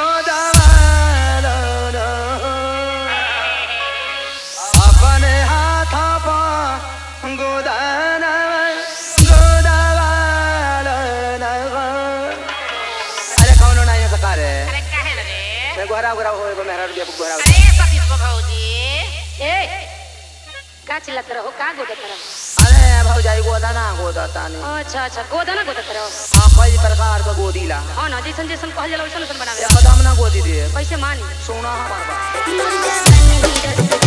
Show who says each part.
Speaker 1: गोदवालो नो। अपने हाथ पर गोदन गोदवालो नो। अरे कौनो नहीं सकार है
Speaker 2: अरे काहे न रे
Speaker 1: मैं गोरा गोरा हो एगो मेहरा रुपया गोरा
Speaker 2: अरे सतीश बा भौजी
Speaker 3: ए का चिल्लात रहो का गोदत रहो
Speaker 1: अरे भौजाई गोदा ना गोदा तानी
Speaker 3: अच्छा अच्छा गोदा ना गोदत रहो
Speaker 1: हाँ कई प्रकार का गोदीला
Speaker 3: हाँ ना जैसन जैसन कहल जाला वैसन वैसन बनावे
Speaker 1: कदम ना गोदी दे
Speaker 3: कैसे मानी
Speaker 1: सोना हमार बा
Speaker 4: मुंजा बन हीरो